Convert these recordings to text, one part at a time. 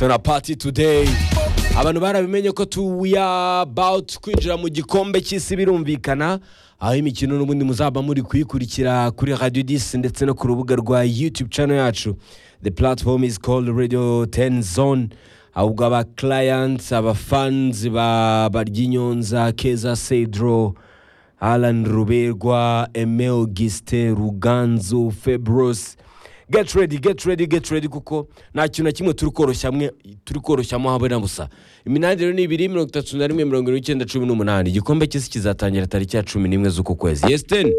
na pati today abantu barabimenye ko we are about kwinjira mu gikombe cy'isi birumvikana aho imikino n'ubundi muzaba muri kuyikurikira kuri radiyo disi ndetse no ku rubuga rwa yutube channel yacu the platform is called radio 10 zone ahubwo aba clients aba fans ba baryinyonza keza cedro alan ruberwa eme auguste ruganzu febros get ready get ready get ready kuko nta kintu na kimwe turi koroshya hamwe turi koroshyamo habe na busa iminani rero ni ibiri mirongo itatu na rimwe mirongo irindwi n'icyenda cumi n'umunani igikombe cy'isi kizatangira tariki ya cumi n'imwe z'uku kwezi yesiteni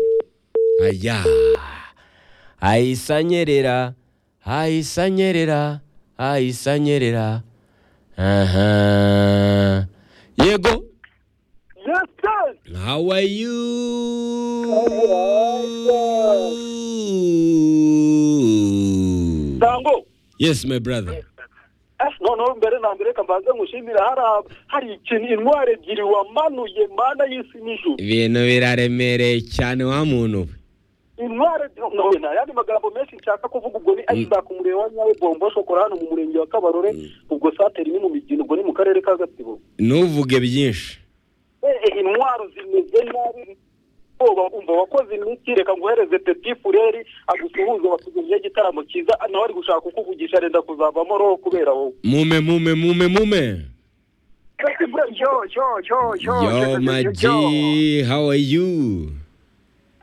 aya ayisanyerera ayisanyerera ayisanyerera aha yego Justin! How are you? Sango! Yes, my brother. Eh, noneho mbere na mbere reka mbanze ngushimira hari hari ikintu intwari ebyiri wamanuye mana y'isi n'ijuru ibintu biraremereye cyane wa muntu we intwari ebyiri nta yandi magambo menshi nshaka kuvuga ubwo ni isaac umurenge wa nyawe bombo shokora hano mu murenge wa kabarore ubwo sateri ni mu migina ubwo ni mu karere ka gatsibo ntuvuge byinshi Eh, intwaro zimeze nabi ubwoba umva wakoze iminsi reka nguhereze peti fureri agusuhuze batugumye igitaramo cyiza nawe ari gushaka kukuvugisha arenda kuzavamo roho kubera wowe mume mume mume mume Yo, yo, yo, yo. yo my G, how are you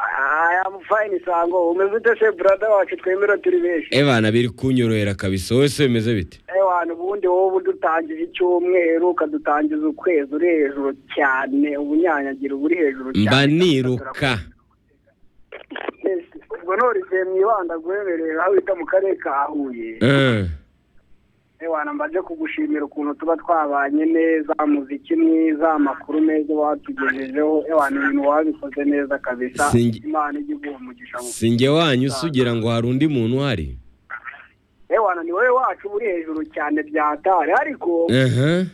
I am fine, Sango. Umeze ute se brother wacu twemera turi benshi. ebana biri kunyorohera kabisa wowe se bimeze bite Eh wantu ubundi wowe udutangije icyumweru ukadutangiza ukwezi uri hejuru cyane ubunyanyagira uri hejuru cyane. mba niruka Yes. Ubwo norise mwibanda guhemerera aho wita mu karere ka Huye. Eh, Eh wantu mbaje kugushimira ukuntu tuba twabanye neza, muziki mwiza, amakuru meza watugejejeho. Eh wantu ibintu wabikoze neza kabisa. Singi- Imana ijye iguha umugisha mu si njye wanyu usugira ngo hari undi muntu uhari ewana ni wowe wacu uri hejuru cyane byatari ariko aha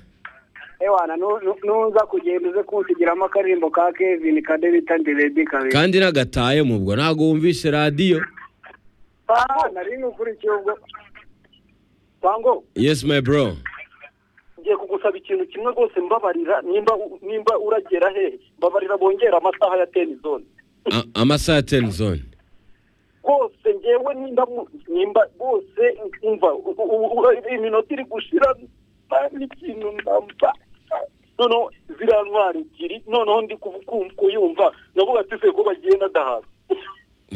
ewana nu- nu- nuza kugenda uze kunsigiramo akaririmbo ka kevin kade bita ndiredi kabiri kandi nagataye mu bwo ntabwo wumvishe radiyo Ah, nari nukurikiye ubwo sango yes my bro ngiye kugusaba ikintu kimwe rwose mbabarira nimba nimba uragera he mbabarira bongera amasaha ya teni zone A- amasaha ya teni zone rwose ngewe nimba mu- nimba rwose umva u- u- u- iminota iri gushira nta n'ikintu ndamba noneho ziriya ntwari ebyiri noneho ndi kuvu- ku- kuyumva ndavuga ati se ko bagiye nadahaza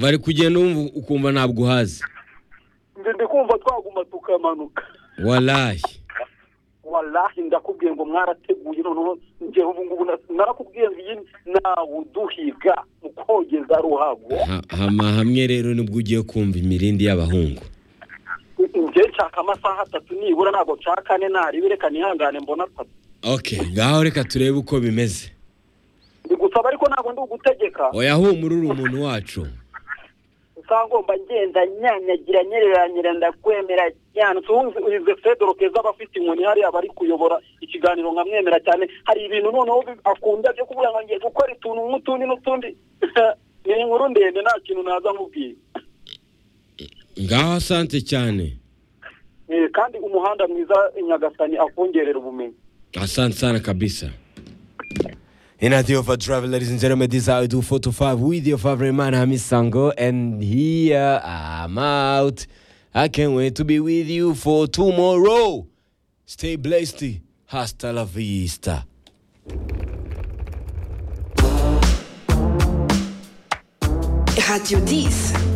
bari kugenda wumva ukumva ntabwo uhazi nze ndi kumva twaguma tukamanuka warayi walahi ndakubwiye ngo mwarateguye noneho njye ubu ngubu na- narakubwiye ngo iyi nawe uduhiga mu kogeza ruhago Ha- hama hamwe rero nibwo ugiye kumva imirindi y'abahungu njye nshaka amasaha atatu nibura ntabwo nshaka ane naribi reka nihangane mbona atatu ok ngaho reka turebe uko bimeze bigusaba ariko ntabwo ndi ugutegeka oya humura uri umuntu wacu usanga ngomba ngenda nyanyagira nyereranyira ndakwemera cyane tuzi uyize fedoro keza aba afite inkoni hariya bari kuyobora ikiganiro nkamwemera cyane hari ibintu noneho bi- akunda byo kuvuga ngo ngiye gukora utuntu nk'utundi n'utundi ni inkuru ndende nta kintu naza nkubwira ngaho asante cyane Eh, kandi umuhanda mwiza i nyagasani akongerera ubumenyi asante sana kabisa In a day of a travel, ladies and gentlemen, this is how I do 4 to 5 with your favorite man, Hamis Sango. And here I'm out. I can't wait to be with you for tomorrow. Stay blessed. Hasta la vista. Radio 10